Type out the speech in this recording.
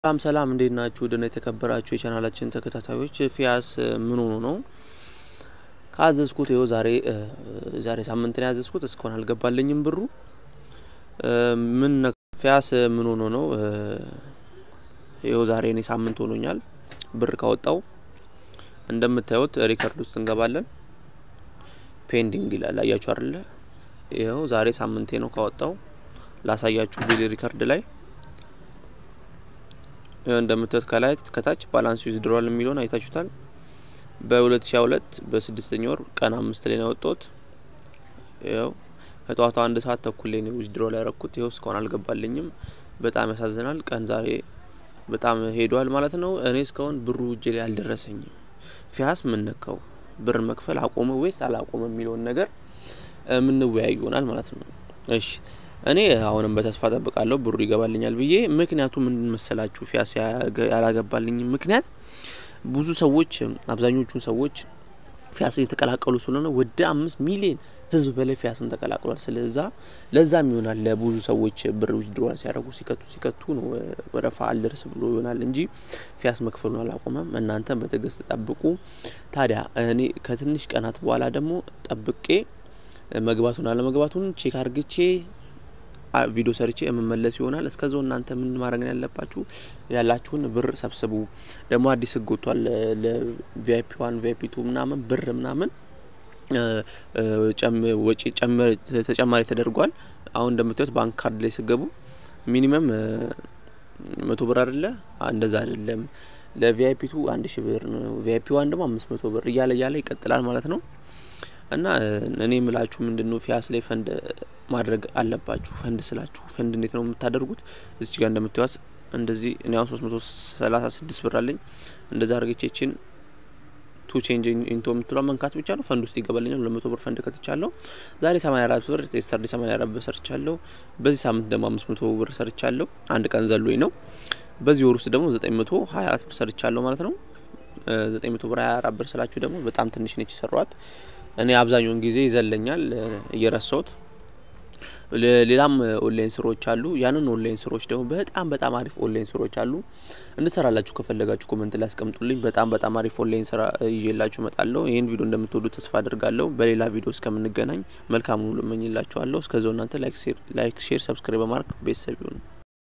ሰላም ሰላም እንዴት ናችሁ? ደህና የተከበራችሁ የቻናላችን ተከታታዮች ፊያስ ምን ሆኖ ነው ካዘዝኩት ይኸው ዛሬ ዛሬ ሳምንት ነው ያዘዝኩት እስካሁን አልገባልኝም ብሩ ምን ፊያስ ምን ሆኖ ነው ይኸው ዛሬ እኔ ሳምንት ሆኖኛል ብር ካወጣው እንደምታዩት ሪከርድ ውስጥ እንገባለን ፔንዲንግ ይላል አያችሁ አይደለ ይኸው ዛሬ ሳምንቴ ነው ካወጣው ላሳያችሁ ቢል ሪከርድ ላይ እንደምታዩት ከላይ ከታች ባላንስ ዊዝድሮዋል የሚለውን አይታችሁታል። በ2022 በስድስተኛ ወር ቀን አምስት ላይ ነው ያወጣሁት። ይኸው ከጠዋቱ አንድ ሰዓት ተኩል ላይ ነው ዊዝድሮዋል ያረኩት። ይኸው እስካሁን አልገባልኝም። በጣም ያሳዝናል። ቀን ዛሬ በጣም ሄዷል ማለት ነው። እኔ እስካሁን ብሩ እጄ ላይ አልደረሰኝም። ፊያስ ምን ነካው? ብር መክፈል አቆመ ወይስ አላቆመ የሚለውን ነገር የምንወያይ ይሆናል ማለት ነው። እሺ እኔ አሁንም በተስፋ ጠብቃለሁ ብሩ ይገባልኛል ብዬ። ምክንያቱ ምን መሰላችሁ? ፊያስ ያላገባልኝ ምክንያት ብዙ ሰዎች አብዛኞቹን ሰዎች ፊያስን የተቀላቀሉ ስለሆነ ወደ አምስት ሚሊዮን ሕዝብ በላይ ፊያስን ተቀላቅሏል። ስለዛ ለዛም ይሆናል ለብዙ ሰዎች ብር ዊዝድሮዋል ሲያደርጉ ሲከቱ ሲከቱ ነው ወረፋ አልደርስ ብሎ ይሆናል እንጂ ፊያስ መክፈሉን አላቆመም። እናንተም በትዕግስት ጠብቁ። ታዲያ እኔ ከትንሽ ቀናት በኋላ ደግሞ ጠብቄ መግባቱን አለመግባቱን ቼክ አርግቼ ቪዲዮ ሰርቼ የምመለስ ይሆናል። እስከዛው እናንተ ምን ማድረግ ያለባችሁ ያላችሁን ብር ሰብስቡ። ደግሞ አዲስ ህግ ወጥቷል። ለቪአይፒ ዋን ቪአይፒ ቱ ምናምን ብር ምናምን ወጪ ተጨማሪ ተደርጓል። አሁን እንደምታዩት ባንክ ካርድ ላይ ስገቡ ሚኒመም መቶ ብር አይደለ? እንደዛ አይደለም። ለቪአይፒ ቱ አንድ ሺ ብር ነው። ቪአይፒ ዋን ደግሞ አምስት መቶ ብር እያለ እያለ ይቀጥላል ማለት ነው። እና እኔ የምላችሁ ምንድን ነው ፊያስ ላይ ፈንድ ማድረግ አለባችሁ። ፈንድ ስላችሁ ፈንድ እንዴት ነው የምታደርጉት? እዚች ጋር እንደምታዩት እንደዚህ እኔ አሁን ሶስት መቶ ሰላሳ ስድስት ብር አለኝ። እንደዛ አርጌቼችን ቱ ቼንጅ ኢንቶ የምትሏ መንካት ብቻ ነው ፈንድ ውስጥ ይገባልኛል። ሁለት መቶ ብር ፈንድ ከትቻለሁ። ዛሬ ሰማኒያ አራት ብር የስተርዴ ሰማኒያ አራት ብር ሰርቻለሁ። በዚህ ሳምንት ደግሞ አምስት መቶ ብር ሰርቻለሁ። አንድ ቀን ዘሎኝ ነው። በዚህ ወር ውስጥ ደግሞ ዘጠኝ መቶ ሀያ አራት ብር ሰርቻለሁ ማለት ነው። ዘጠኝ መቶ ብር ሀያ አራት ብር ስላችሁ ደግሞ በጣም ትንሽ ነች የሰሯት። እኔ አብዛኛውን ጊዜ ይዘለኛል እየረሳሁት። ሌላም ኦንላይን ስራዎች አሉ። ያንን ኦንላይን ስራዎች ደግሞ በጣም በጣም አሪፍ ኦንላይን ስራዎች አሉ። እንድሰራላችሁ ከፈለጋችሁ ኮመንት ላይ አስቀምጡልኝ። በጣም በጣም አሪፍ ኦንላይን ስራ ይዤላችሁ እመጣለሁ። ይህን ቪዲዮ እንደምትወዱ ተስፋ አድርጋለሁ። በሌላ ቪዲዮ እስከምንገናኝ መልካም ሁሉ እመኝላችኋለሁ። እስከዛው እናንተ ላይክ፣ ሼር፣ ሰብስክራይብ በማድረግ ቤተሰብ ይሁኑ።